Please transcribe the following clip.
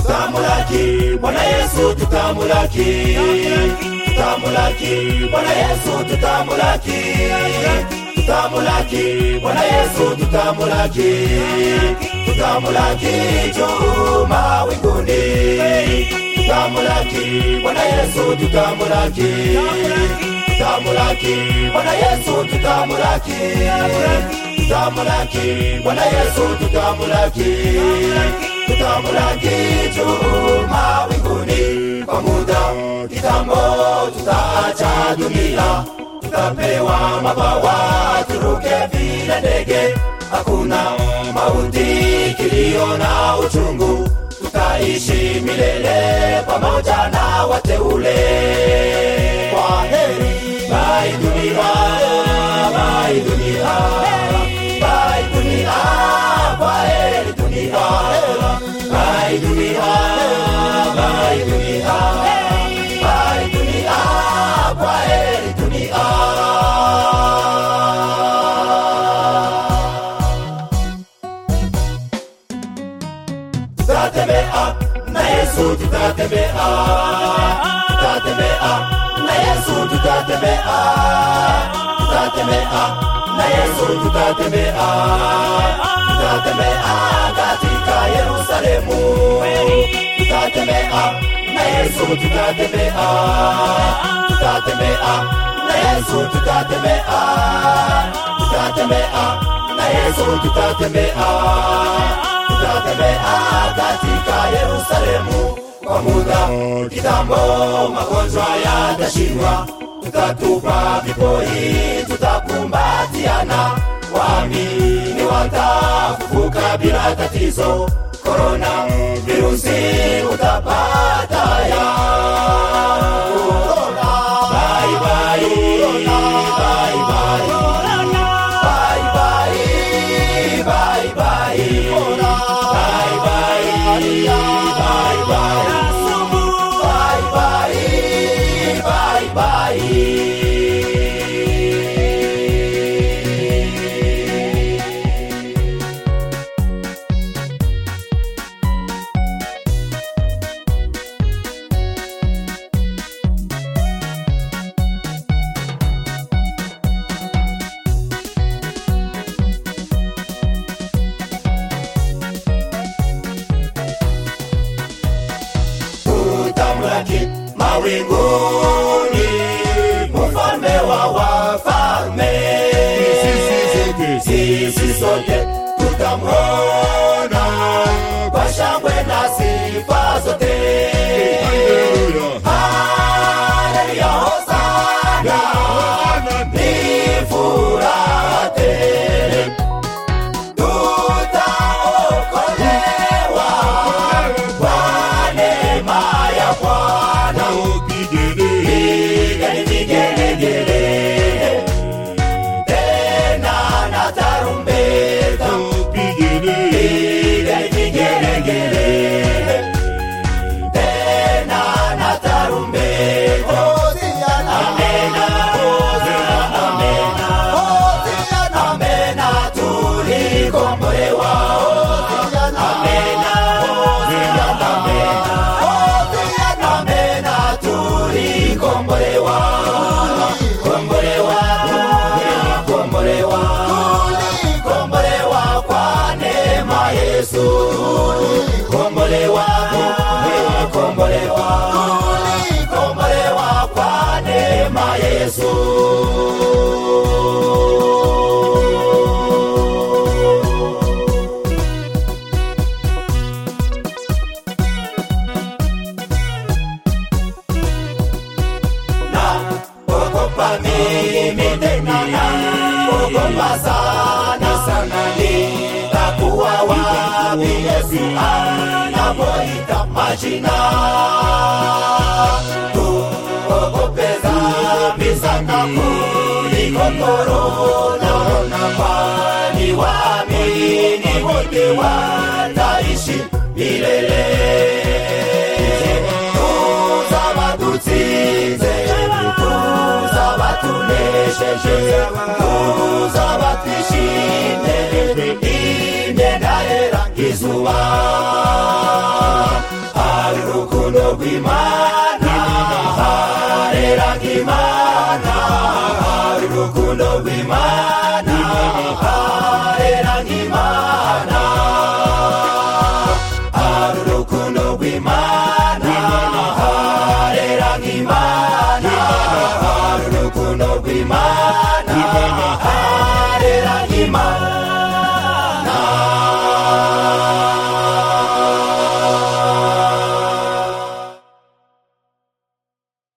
tutamulaki bwana yesu tutamulaki tutamulaki bwana yesu tutamulaki tutamulaki bwana yesu tutamulaki tutamulaki juu mawinguni tutamulaki bwana yesu tutamulaki tutamulaki bwana yesu tutamulaki tutamulaki bwana yesu tutamulaki tutamulaki juu mawinguni kwa muda kitambo tutaacha dunia tutapewa mabawa turuke vile ndege hakuna mauti kilio na uchungu tutaishi milele pamoja na wateule kwa heri bai dunia bai dunia bai dunia kwa heri dunia bai dunia bai dunia bai dunia kwa heri dunia tutatembea na yesu tutatembea tutatembea na yesu tutatembea tutatembea na yesu tutatembea tutatembea katika yerusalemu tutatembea na yesu tutatembea tutatembea na yesu tutatembea tutatembea na yesu tutatembea tutatembea katika yerusalemu kwa muda kitambo magonjwa yatashindwa tutatupa vipoi tutakumbatiana waamini watafufuka bila tatizo korona virusi utapata ya Bye, bye, bye, bye. Bye, bye, bye, bye. Bye, bye, bye, bye. Bye, bye, bye, bye. tutamlaki mawinguni mfalme wa wafalme sisi sote tutamwona kwa shangwe na sifa zote Haleluya, hosana, ni furaha tele tutaokolewa kwa neema ya Bwana. Pigeni vigelegele, tena na tarumbeta. Pigeni vigelegele, tena na tarumbeta. Amena, amena, amena, tulikombolewa. Amena, amena, tulikombolewa. Kombolewa, kombolewa, kombolewa kwa neema Yesu. Kombolewa, kombolewa, kombolewa kwa neema Yesu. na ogopa mimi tena na ogopa sana sana nitakuwa wapi Yesu anapoita majina tuogope dhambi sana kuliko korona kwani waamini wote wataishi milele tuzaba dutsinze tuzaba tunesheje tuzaba twishimye imyenda yera nk'izuba imana